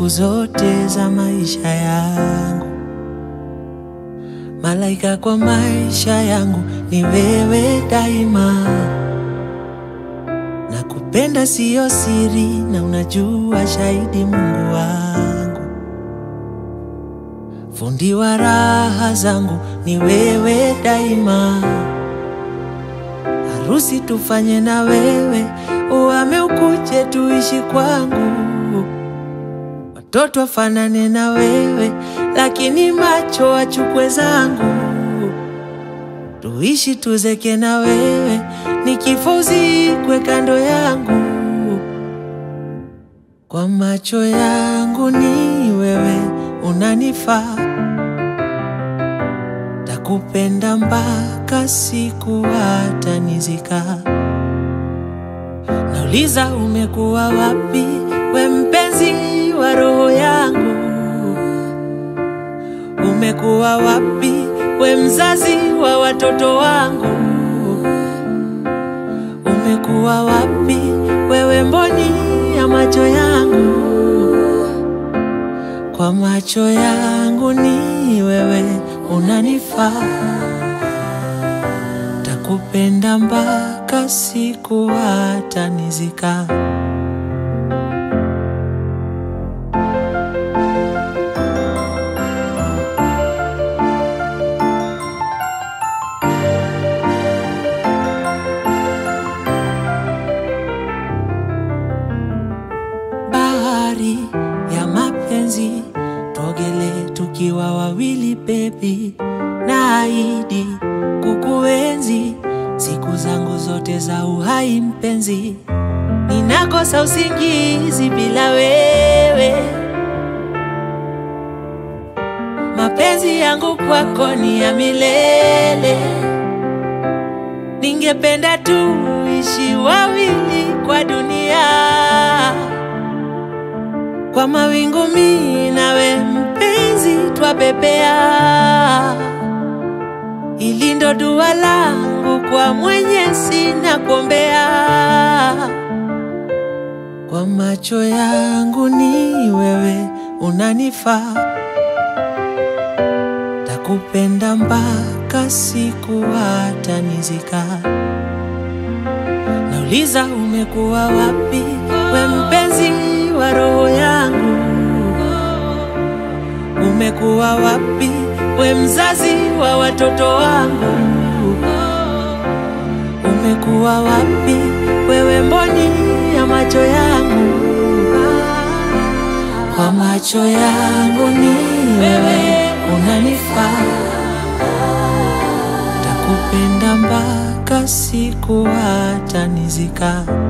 siku zote za maisha yangu. Malaika kwa maisha yangu ni wewe daima. Nakupenda siyo siri, na unajua shahidi, Mungu wangu. Fundi wa raha zangu ni wewe daima. Harusi tufanye na wewe, uhame ukuje tuishi kwangu. Watoto wafanane na wewe, lakini macho achukwe zangu. Tuishi tuzeke na wewe, nikifa uzikwe kando yangu. Kwa macho yangu ni wewe unanifaa, takupenda mpaka siku hata nizika. Nauliza, umekuwa wapi we mpenzi wa roho yangu? Umekuwa wapi we mzazi wa watoto wangu? Umekuwa wapi wewe mboni ya macho yangu? Kwa macho yangu ni wewe unanifaa, takupenda mpaka siku hata nizika. Bahari ya mapenzi tuogele tukiwa wawili baby, naahidi kukuenzi siku zangu zote za uhai mpenzi. Ninakosa usingizi bila wewe, mapenzi yangu kwako ni ya milele. Ningependa tuishi wawili kwa dunia kwa mawingu mi nawe mpenzi twabebea, ili ndo dua langu kwa Mwenyezi na kuombea. Kwa macho yangu ni wewe unanifaa, takupenda mpaka siku hata nizika. Nauliza, umekuwa wapi we mpenzi wa roho yangu? Umekuwa wapi we mzazi wa watoto wangu? Umekuwa wapi wewe mboni ya macho yangu? Kwa macho yangu ni wewe unanifaa, takupenda mpaka siku hata nizika.